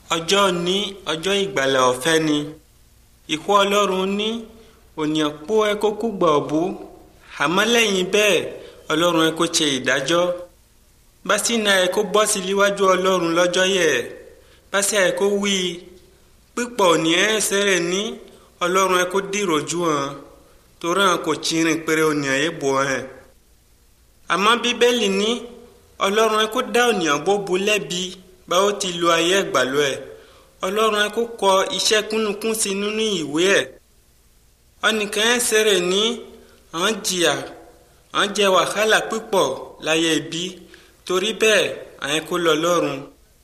ọjọ́ ní ọjọ́ ìgbàlà ọ̀fẹ́ ni ìkú ọlọ́run ní ònìyàn pó ẹ kó kú gbà ọ̀bú àmọ́ lẹ́yìn bẹ́ẹ̀ ọlọ́run ẹ kó ṣe ìdájọ́ básínà ẹ kó bọ́ sí níwájú ọlọ́run lọ́jọ́ yẹ básí ẹ kó wí pípọ̀ ònìyàn ẹsẹ̀ rẹ̀ ní ọlọ́run ẹ kó dìròjú hàn torí hàn kò tìrìn péré ònìyàn yẹ bọ̀ hàn àmọ́ bíbélì ní ọlọ́run ẹ kó dá ònìyàn bó bu lẹ́bi báwo ti lo ayé ẹ̀gbàlọ́ ẹ̀ ọlọ́run ẹ kó kọ iṣẹ́ kúnnukún sí nínú ìwé ẹ̀ ọnìkan ẹ̀ sẹ̀rẹ̀ ní àwọn jìyà àwọn jẹ wàhálà púpọ̀ láyé ibi torí bẹ́ẹ̀ àwọn kó lọ lọ́run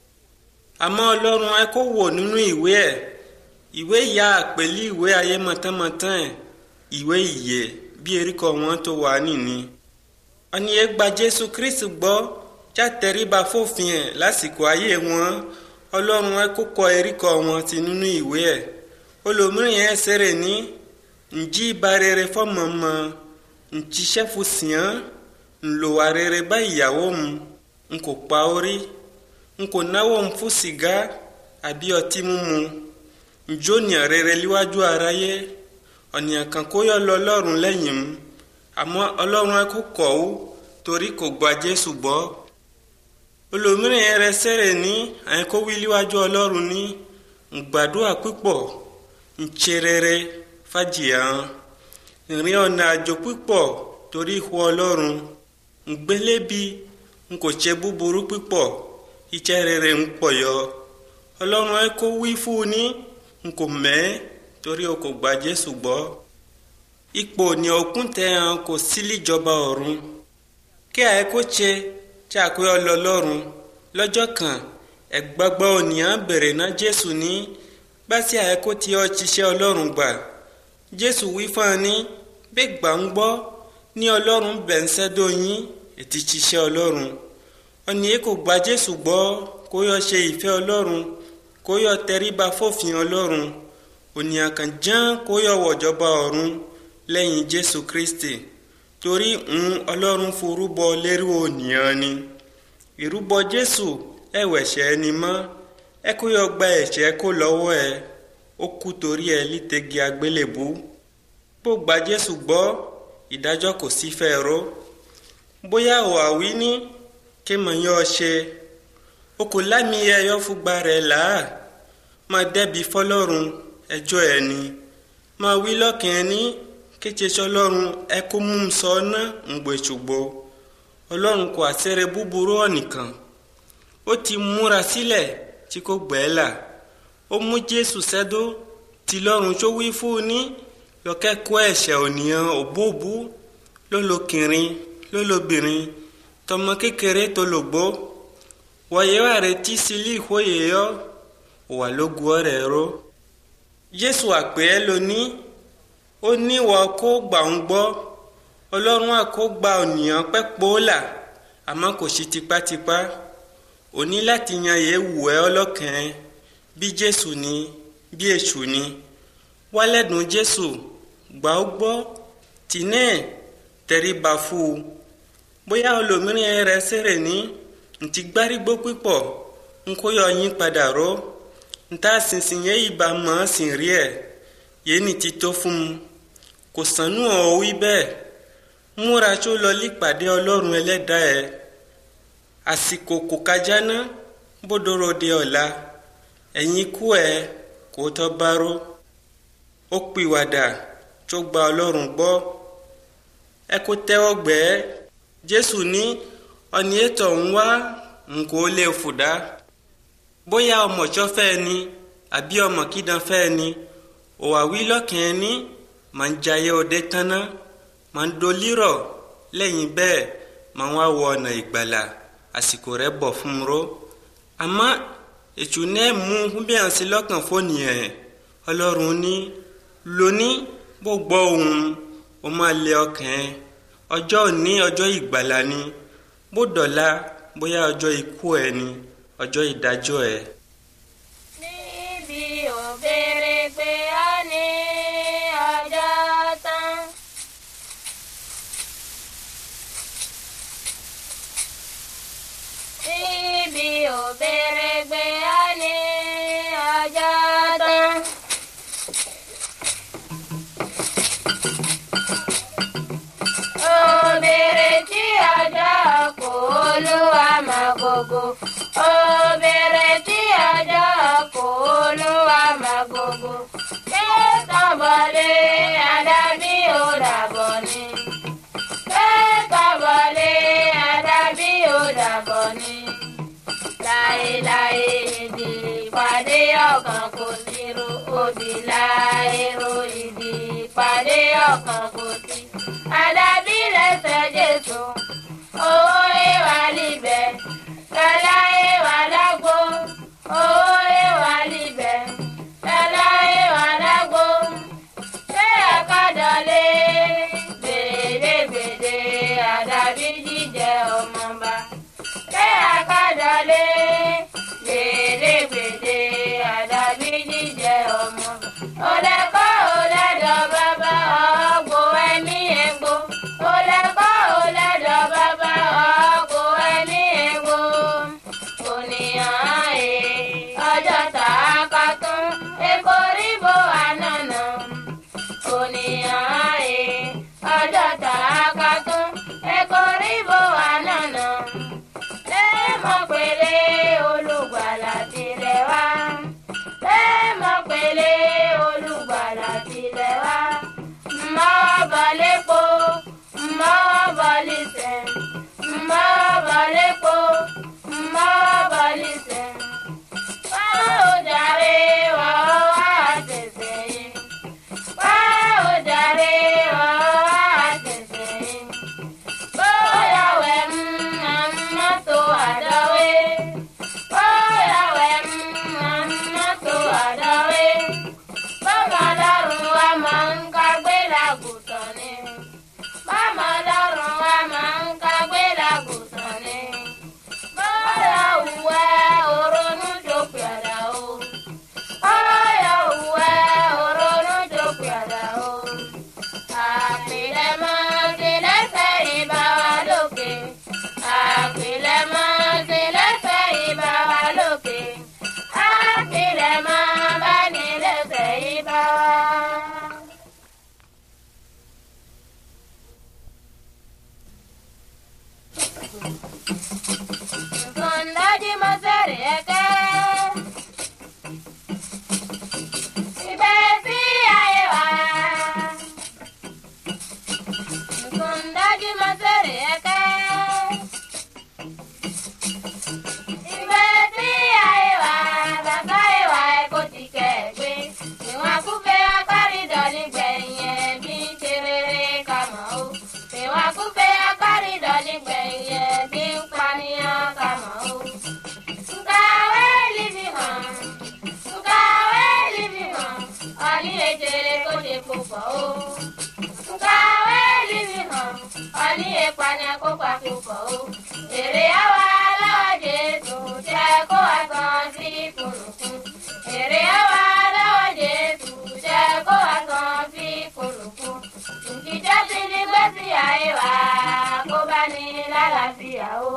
àmọ́ ọlọ́run ẹ kó wò nínú ìwé ẹ̀ ìwé ìyá àpèlí ìwé ayé mọ̀tánmọ̀tán ẹ̀ ìwé ìyè bí eríkọ wọn tó wà nìní ọnìyẹn gba jésù kristu gbọ́ játẹríba fòfin ẹ̀ lásìkò ayé wọn ọlọ́run ẹ kó kọ eríkọ wọn ti nínú ìwé ẹ̀ olòmíràn ẹ sẹ̀rẹ̀ ní ǹjí ba rere fọmọ mọ ǹtíṣẹ́ fún sìán ńlòwà rere bá ìyàwó mu n kò pa orí n kò náwó mu fún sìgá àbí ọtí mímu njónìyàn rere níwájú aráyé ọ̀nìyàn kan kó yọ lọ lọ́rùn lẹ́yìn mu àmọ́ ọlọ́run ẹ kó kọ̀ ó torí kò gba jésù gbọ́ olòmíràn yẹn rẹ sẹ́rẹ̀ ní àyẹ̀kó wí níwájú ọlọ́run ní gbàdúrà púpọ̀ ǹṣe rere fàjìyà ìrìn ọ̀nà àjò púpọ̀ torí ìhù ọlọ́run ǹgbélébi n kò ṣe búburú púpọ̀ iṣẹ́ rere ń pọ̀ yọ ọlọ́run ẹ kó wí fún un ní n kò mẹ́ torí o kò gba jésù gbọ́ ipò ní òkun tẹ hàn kò sí líjọba ọ̀run kí àyè kó ṣe tí a kó yọ lọ lọ́run lọ́jọ́ kan ẹ̀gbọ́gbọ́ ònìyàn bèrè ná jésù ní bá sí àyè kó tí ọ ṣiṣẹ́ ọlọ́run gbà jésù wí fún un ní bí gbà ń gbọ́ ní ọlọ́run bẹ̀ ń sẹ́dọ̀ yín ètí ṣiṣẹ́ ọlọ́run ọ̀nìyàn kò gba jésù gbọ́ kó yọ ṣe ìfẹ́ ọlọ́run kó yọ tẹríba fòfin ọlọ́run ònìyàn kan ján kó yọ wọ̀jọba ọ̀run lẹ́yìn jésù kristi torí ń ọlọ́run forúbọ lérú ònìyàn ni ìrúbọ jésù ẹ̀wẹ̀ṣẹ̀ ẹni mọ́ ẹ kó yọ gba ẹ̀ṣẹ̀ kó lọ́wọ́ ẹ ó kú torí ẹ lítẹ̀gì agbélébú bó gba jésù gbọ́ ìdájọ́ kò sí fẹ́ ró bóyá ò àwí ní kí mọ̀ yọ ṣe o kò lámì ẹyọ fúgba rẹ̀ làá máa dẹ́bi fọlọ́run ẹjọ́ ẹ ni máa wí lọ́kàn ẹ ní kété sọlọ́run ẹ kó mú un sọ ná ń gbé ṣùgbọ́ ọlọ́run kò àṣẹrẹ búburú ọ̀nìkan ó ti múra sílẹ̀ tí kò gbẹ́ là ó mú jésù sẹ́dó tí lọ́run tó wí fún un ní lọ́kẹ́kọ̀ọ́ ẹ̀ṣẹ̀ ònìyàn òbóòbú lólokìnrin lólobìnrin tọmọ kékeré tó lògbó wọ̀nyẹ́ wà retí sílí ìhóyè yọ wà lógun ọ̀rẹ́ ró jésù àpè ẹ́ lónìí ó ní wọ́n kó gbà ń gbọ́ ọlọ́run àkó gba ònìyàn pẹ́ pòólà àmọ́ kò sí tipátipá ó ní láti yan yé wù ẹ́ ọlọ́kàn bí jésù ni bí èṣù ni wálẹ́dùn jésù gbà ó gbọ́ tìǹẹ́ tẹríba fún un bóyá olómìnirin rẹ sẹ̀rẹ̀ ní ntí gbárígbó pípọ̀ ń kó yọ yín padà ró ntá sísìn yẹn ìbá mọ́ sìn rí ẹ̀ yéènì ti tó fún un kò sànú ọ̀ wí bẹ́ẹ̀ múra tó lọ lípàdé ọlọ́run ẹlẹ́dàá ẹ̀ àsìkò kò kájá ná bódòrò de ọ̀la ẹ̀yìn kú ẹ̀ kó tọ́ báró ó pìwàdà tó gba ọlọ́run gbọ́ ẹ kó tẹ́wọ́ gbẹ́ jésù ní ọ̀nì ètò ń wá nǹkó lè fùdá bóyá ọmọ ṣọ́fẹ́ ni àbí ọmọ kídàn fẹ́ ni òwà wí lọ́kàn ẹni máa ń jayé ọdẹ tánná máa ń dolírọ̀ lẹ́yìn bẹ́ẹ̀ máa ń wá wọ ọ̀nà ìgbàlà àsìkò rẹ̀ bọ̀ fún un ró àmọ́ ètò náà mú bí àwọn sí lọ́kàn fónìyàn ọlọ́run ní lóní bó gbọ́ ohun ó máa lé ọkàn ẹ ọjọ́ òní ọjọ́ ìgbàlà ni bó dọ̀la bóyá ọjọ́ ikú ẹ ni ọjọ́ ìdájọ́ ẹ. níbi òbèrè pé a ní ọjọ́ tán. níbi òbèrè pé a ní gbogbo. Obìnrin tí ọjọ́ kò olúwa máa gbogbo. Ṣé tọ́bọ̀lé àdàbí ò dàbọ̀ ni? Ṣé tọ́bọ̀lé àdàbí ò dàbọ̀ ni? Láéláé ìdí ìpàdé ọkàn kò sí ro òbí láèrò ìdí ìpàdé ọkàn kò sí. Àdàbí lẹ́sẹ̀ Jésù, owó ìwà libẹ̀, lọ́lá ìwà lágbo, owó ìwà libẹ̀, lọ́lá ìwà lágbo. Ṣé àkàdọ̀lé gbèdégbèdé àdàbí jíjẹ ọmọba? Ṣé àkàdọ̀lé gbèdégbèdé àdàbí jíjẹ ọmọ? Olẹ́kọ́ olẹ́dọ̀ bàbá ọ̀gbọ̀ ẹ̀mí ẹ̀gbọ́. Olẹ́kọ́ olẹ́dọ̀ bàbá ọ̀gbọ̀ ẹ̀mí ẹ̀gbọ́. Ònìyàn ẹ̀ ọjọ́ tààkà tún èkó ríbo ànànà. Ònìyàn ẹ̀ ọjọ́ tààkà tún èkó ríbo ànànà. Lẹ́mọ̀ pèlè olùgbàlà tirẹ̀ wá. Lẹ́mọ̀ pèlè olùgbàlà tirẹ̀ wá. Mọ́ bọ̀lépo, mọ́ bọ̀lìsẹ̀, mọ́ bọ̀lépo, mọ́ bọ̀lìsẹ̀. Wá ó jàre wá ó wá tẹ̀sẹ̀ yìí. Wá ó jàre wá ó wá tẹ̀sẹ̀ yìí. Bóyá wẹ̀ ń mọ́tò àdáwé. Bóyá wẹ̀ ń mọ́tò àdáwé. Bọ́mọ lọ́rùn wa máa ń kágbé làgùtàn ni. Bọ́mọ lọ́rùn wa máa ń kágbé làgùtàn ni. Bóyá òwúwẹ́ òrónú jókòó àdá o. Bóyá òwúwẹ́ òrónú jókòó àdá o. Àpilẹ̀mọ́ ti lẹ́sẹ̀ ìbá wa lókè. Àpilẹ̀mọ́ ti lẹ́sẹ̀ ìbá wa lókè. Àpilẹ̀mọ́ bá ní lẹ́sẹ̀ ìbá wa. Sondaji masere eke. Ibẹ̀ sí ayé wa. Sondaji masere eke. Ibẹ̀ sí ayé wa. Bàbá ìwà ẹ̀kọ́ ti kẹ̀gbé. Ìwọ̀n akúfẹ́ akárìdọ̀ nígbẹ̀yìn ẹ̀ bí ń ṣe rere ká mọ̀ ó. Ìwọ̀n akúfẹ́ akárìdọ̀ nígbẹ̀yìn ẹ̀ bí ń pànìyàn ká mọ̀ ó. Nkawe livi hàn, nkawe livi hàn, ọ̀ní ejere kó ṣe púpọ̀ o. Nkawe livi hàn, ọ̀ní ìpànìyà kó pa púpọ̀ o. Èrè àwa lọ́wọ́ Jésù jẹ́ kó wá san sí kùnùkùn. Èrè àwa lọ́wọ́ Jésù jẹ́ kó wá san sí kùnùkùn. Ìjìjẹ́ ti ní gbèsè ayé wa kó bá ní lálàáfíà o.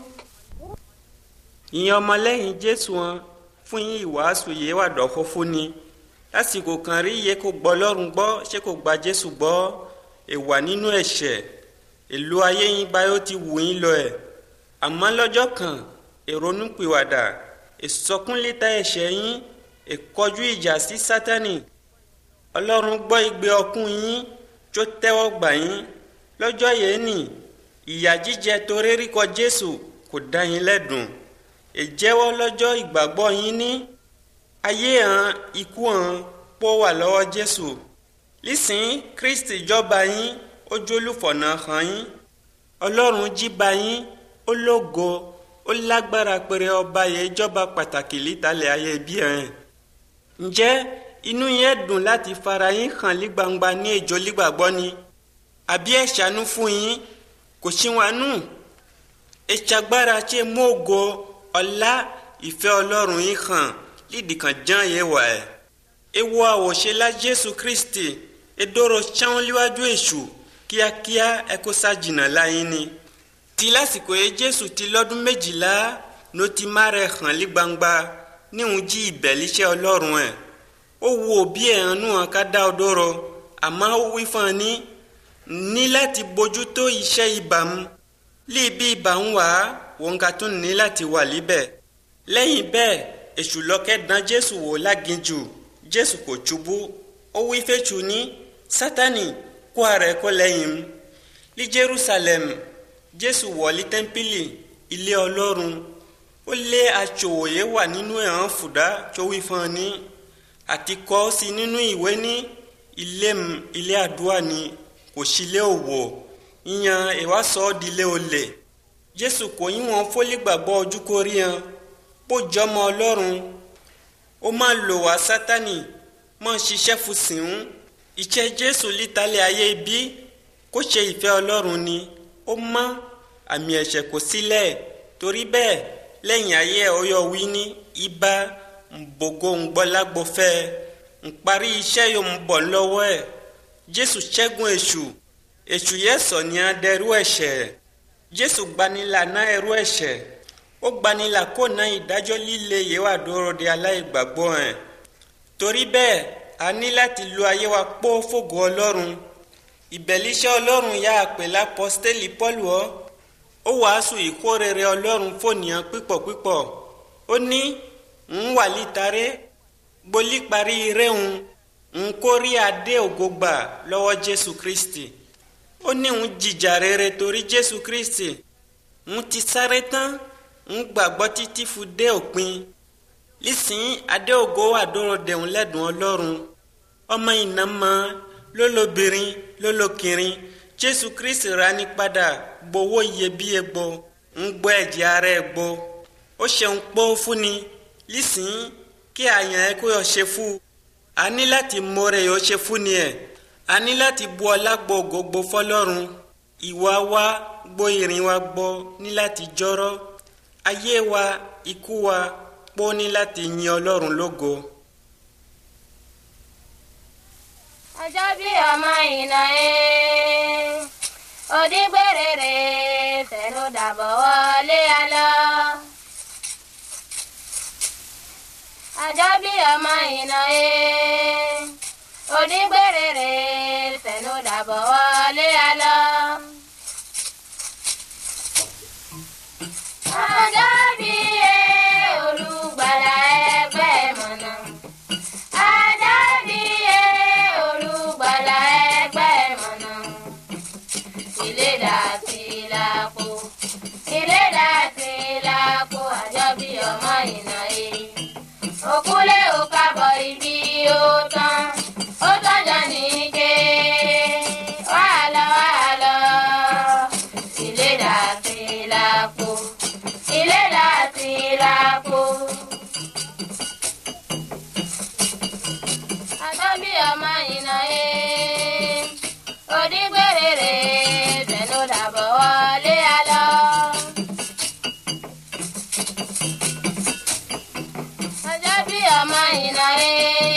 ìyẹn ọmọlẹ́yìn jésù wọn fún yín ìwàásù yìí wà dọ̀kọ́ fún ni lásìkò kan rí iye kó gbọ́ lọ́rùn gbọ́ ṣé kò gba jésù gbọ́ èwà nínú ẹ̀ṣẹ̀ èlò ayé yín báyọ̀ ti wù yín lọ ẹ̀ àmọ́ lọ́jọ́ kan ìrònúpìwàdà ìsọkúnlétà ẹ̀ṣẹ̀ yín ìkọjú ìjà sí sátánì ọlọ́run gbọ́ igbe ọkún yín tó tẹ́wọ́ gbà yín lọ́jọ́ yẹn nì ìyà jíjẹ torí rí kọ jésù kò dá yín lẹ́dùn ìjẹ́wọ́ lọ́jọ́ ìgbàgbọ́ yín ní ayé hàn ikú hàn pọ̀ wà lọ́wọ́ jésù lísìn kristi jọba yín ó jólúfọ̀nà hàn yín ọlọ́run jíba yín ó lógo ó lágbára péré ọba yẹn jọba pàtàkì lítalẹ̀ ayé bí ẹ̀ ǹjẹ́ inú yẹn dùn láti fara yín hàn lí gbangba ní ìjọ lígbàgbọ́ ni àbí ẹ̀ ṣàánú fún yín kò sí wọn nù ìṣàgbára ṣe mọ́gò ọ̀la ìfẹ́ ọlọ́run yìí hàn lídìí kan ján yẹ wà ẹ̀. ewu àwòṣe la jésù kristi edoro ṣáwọn líwájú èṣù kíákíá ẹ kó sájìnà láyín ni. ti lásìkò yẹ jésù ti lọ́dún méjìlá ló ti má rẹ̀ hàn lí gbangba níhun jí ìbẹ̀líṣẹ́ ọlọ́run ẹ̀. ó wo òbí ẹ̀ hàn nù hàn ká dá ọ dóró àmọ́ ó wí fún ọ ní ní láti bójútó iṣẹ́ ìbámu líbi ibà ń wá wọn ka tún ní láti wà líbẹ̀ lẹ́yìn bẹ́ẹ̀ èṣù lọ́kẹ́ dán jésù wò láginjù jésù kò ṣubú ó wí fẹ́ṣù ní sátani kó ara ẹ̀ kó lẹ́yìn mu ní jerusalem jésù wọ̀lí tẹ́ḿpìlì ilé ọlọ́run ó lé aṣòwòye wà nínú ẹ̀hán fùdá tó wí fún ọ ní àti kọ́ sí nínú ìwé ní ilé m ilé àdúrà ni kò sí ilé òwò ìyẹn ìwà sọ ọ́ di ilé olè jésù kò yín wọn fólí gbàgbọ́ ojú kó rí hàn bó jọmọ ọlọ́run ó máa lò wá sátani máa ṣiṣẹ́ fún sìnún ìṣe jésù lítalẹ̀ ayé bí kó ṣe ìfẹ́ ọlọ́run ni ó mọ́ àmì ẹ̀ṣẹ̀ kò sílẹ̀ torí bẹ́ẹ̀ lẹ́yìn ayé ọyọ́ wí ní ibà nbogo ngbọ́lágbọ́fẹ́ nparí iṣẹ́ yóò ń bọ̀ lọ́wọ́ ẹ̀ jésù ṣẹ́gun èṣù èṣù yẹ sọ ní adẹ́rú ẹ̀ṣẹ̀ jésù gbanilà náà ẹrú ẹ̀ṣẹ̀ ó gbanilà kó ná ìdájọ́ líle yìí wà dúró de aláìgbàgbọ́ ẹ̀ torí bẹ́ẹ̀ a ní láti lo ayé wa pọ́ fògo ọlọ́run ìbẹ̀líṣẹ́ ọlọ́run yá àpè lápọ́stélì pọ́lù ọ́ ó wàásù ìkórèrè ọlọ́run fònìyàn pípọ̀pípọ̀ ó ní ń wà lítàrẹ́ gbolí parí réhùn ń kórí adé ògo gbà lọ́wọ́ jésù kristi ó ní ń jìjà rere torí jésù kristi ń ti sáré tán ń gbàgbọ́ títí fún dé òpin lísìn adé ògo wà dúró dẹ̀hùn lẹ́dùn ọlọ́run ọmọ iná mọ́ lólobìnrin lólokìnrin jésù kristi ra ní padà gbowó iyebíye gbọ́ ń gbọ́ ẹ̀jẹ̀ ara ẹ̀ gbọ́ ó ṣeun pọ́ fúnni lísìn kí àyàn ẹ kó yọ ṣe fún a ní láti mọ̀rẹ́ yọ ṣe fún ni ẹ̀ a ní láti bu ọlá gbọ́ gbogbo fọlọ́run ìwà wa gbọ́ ìrìn wa gbọ́ ní láti jọ́rọ́ ayé wa ikú wa pọ́ ní láti yin ọlọ́run lógo. ọjọ́ bí ọmọ ìnà ẹ̀ òdìgbèrèrè fẹ̀nu dàbọ̀ wọlé alọ́. ọjọ́ bí ọmọ ìnà ẹ̀ òdìgbèrèrè fẹ̀nu dàbọ̀ wọlé alọ́. ọjọ́ bí ẹ̀ olùgbàlà ẹgbẹ́ mọ̀nà. ọjọ́ bí ẹ̀ olùgbàlà ẹgbẹ́ mọ̀nà. ilé dàtí lápò ilé dàtí lápò ọjọ́ bí ọmọ ìnà ẹ̀ òkúlé òkàbọ̀ ibi ó tán ó tọ́jọ́ níke wàhálà wàhálà ilé dàtí lápò ilé dàtí lápò. àtọ́bí ọmọ ìnà ẹ̀ òdìgbèrèrè tẹnu dàbọ̀ wọlé alọ́. ọjọ́ bí ọmọ ìnà ẹ̀